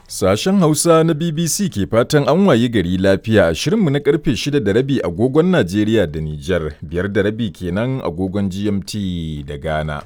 Sashen Hausa na BBC ke fatan an wayi gari lafiya a shirinmu na karfe 6 da rabi agogon Najeriya da Nijar, biyar da rabi kenan agogon GMT da Ghana.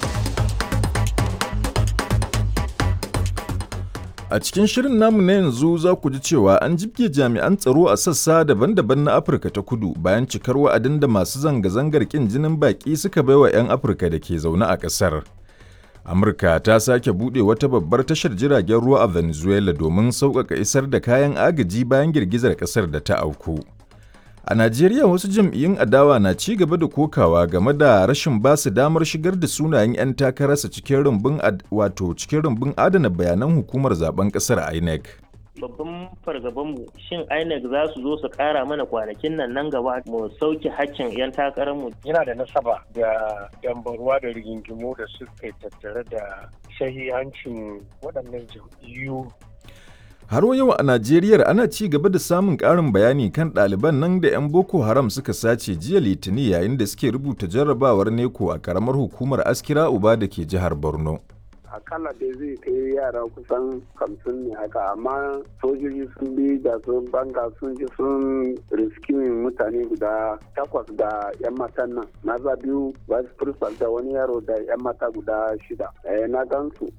A cikin shirin namu na yanzu za ku ji cewa an jibge jami'an tsaro a sassa daban-daban na Afirka ta kudu bayan cikar wa'adin da masu zanga-zangar ƙin jinin baƙi suka baiwa 'yan Afirka da ke zaune a ƙasar. Amurka ta sake buɗe wata babbar tashar jiragen ruwa a Venezuela domin sauƙaƙa isar da kayan agaji bayan girgizar ƙasar da ta auku. A Najeriya wasu jam'iyyun adawa na ci gaba da kokawa game da rashin ba su damar shigar da sunayen 'yan takararsa cikin rumbun wato cikin rumbun adana bayanan hukumar zaben ƙasar INEC. babban fargabanmu shin INEC za su zo su kara mana kwanakin nan nan gaba mu sauke hakkin 'yan takararmu. Yana da nasaba da dambarwa da rigingimu da suka tattare da shahihancin waɗannan jam'iyyu. Har yau a Najeriya ana ci gaba da samun ƙarin bayani kan ɗaliban nan da 'yan Boko Haram suka sace jiya Litinin yayin da suke rubuta jarrabawar neko a ƙaramar hukumar Askira Uba da ke jihar Borno. akalla dai zai kai yara kusan hamsin ne haka amma sojoji sun bi da sun banga sun ji sun riskimin mutane guda takwas da yan matan nan maza biyu vice principal da wani yaro da yan mata guda shida eh, na gansu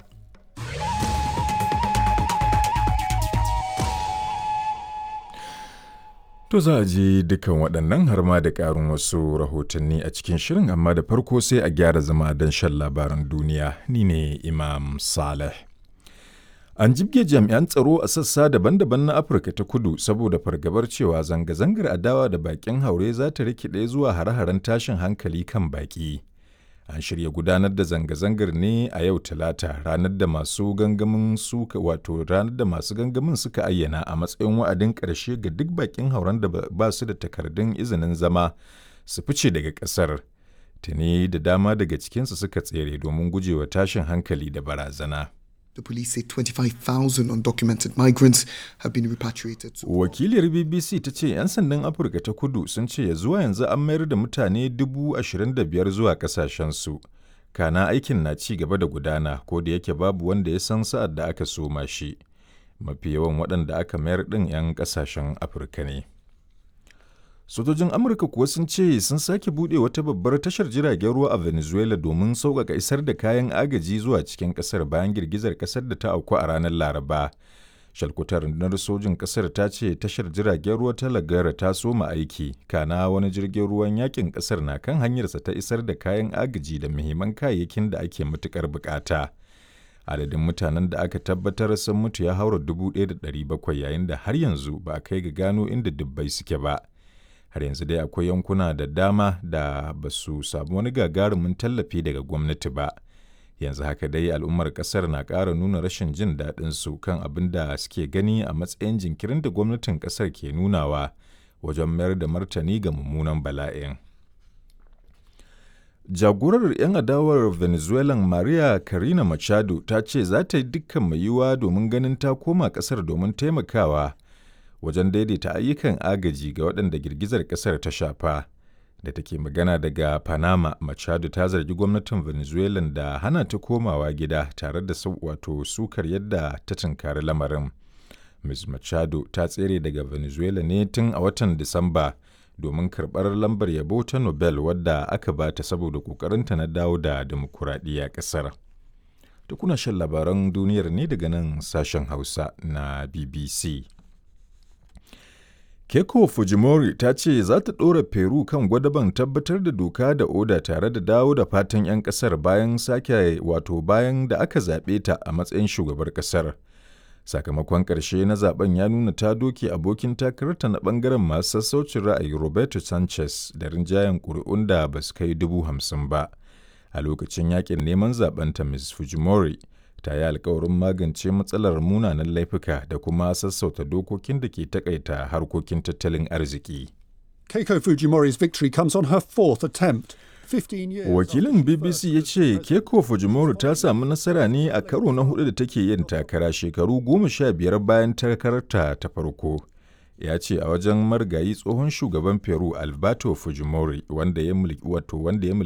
To za a je dukan waɗannan har ma da ƙarin wasu rahotanni a cikin shirin amma da farko sai a gyara zama don shan labaran duniya ni ne Imam Saleh. An jibge jami'an tsaro a sassa daban-daban na Afirka ta kudu saboda fargabar cewa zanga-zangar adawa da baƙin haure za ta rikide zuwa hare-haren tashin hankali kan baƙi. An shirya gudanar da zanga-zangar ne a yau Talata ranar da masu gangamin suka wato ranar da masu gangamin suka ayyana a matsayin wa'adin ƙarshe ga duk bakin hauren da ba su da takardun izinin zama su fice daga ƙasar. Tuni da dama daga cikinsu suka tsere domin gujewa tashin hankali da barazana. The police say 25,000 undocumented migrants have been repatriated. Wakiliyar BBC ta ce 'yan sandan Afirka ta kudu sun ce ya zuwa yanzu an mayar da mutane 25,000 zuwa kasashensu. Kana aikin na ci gaba da gudana ko da yake babu wanda ya san sa'ad da aka soma shi. Mafi yawan waɗanda aka mayar ɗin 'yan ƙasashen Afirka ne. Sojojin Amurka kuwa sun ce sun sake buɗe wata babbar tashar jiragen ruwa a Venezuela domin sauƙaƙa isar da kayan agaji zuwa cikin ƙasar bayan girgizar ƙasar da ta auku a ranar Laraba. Shalkutar rundunar sojin ƙasar ta ce tashar jiragen ruwa ta Lagara ta soma aiki, kana wani jirgin ruwan yakin ƙasar na kan hanyarsa ta isar da kayan agaji da muhimman kayayyakin da ake matuƙar buƙata. Adadin mutanen da aka tabbatar sun mutu ya haura 1,700 yayin da har yanzu ba a kai ga gano inda dubbai suke ba. har yanzu dai akwai yankuna da dama da ba su samu wani gagarumin tallafi daga gwamnati ba yanzu haka dai al'ummar kasar na ƙara nuna rashin jin daɗin su kan abin da suke gani a matsayin jinkirin da gwamnatin kasar ke nunawa wajen mayar da martani ga mummunan bala'in jagorar 'yan adawar venezuelan maria karina machado ta ce za ta yi dukkan mai yiwuwa domin ganin ta koma kasar domin taimakawa wajen daidaita ayyukan agaji ga waɗanda girgizar ƙasar ta shafa da take magana daga panama machado ta zargi gwamnatin venezuela da hana ta komawa gida tare da wato sukar yadda ta tunkari lamarin ms machado ta tsere daga venezuela ne tun a watan disamba domin karɓar lambar yabo ta nobel wadda aka ba ta saboda ƙoƙarinta na dawo da dimokuraɗiyya ƙasar da kuna shan labaran duniyar ne daga nan sashen hausa na bbc Keiko Fujimori ta ce za ta ɗora Peru kan gwadaban tabbatar da doka da oda tare da dawo da fatan 'yan ƙasar bayan sake wato bayan da aka zaɓe ta a matsayin shugabar ƙasar. Sakamakon ƙarshe na zaben ya nuna ta doke abokin takararta na ɓangaren masu sassaucin ra'ayi Roberto Sanchez da rinjayen ƙuri'un da ba su kai dubu hamsin ba. A lokacin yakin neman zaɓenta Ms. Fujimori ta yi alkawarin magance matsalar munanan laifuka da kuma sassauta dokokin da ke takaita harkokin tattalin arziki. Keiko Fujimori's victory comes on her fourth attempt. Wakilin BBC ya ce Keiko Fujimori ta samu nasara ne a karo na hudu da take yin takara shekaru goma sha biyar bayan takararta ta farko. Ya ce a wajen margayi tsohon shugaban Peru Alberto Fujimori wanda ya mulki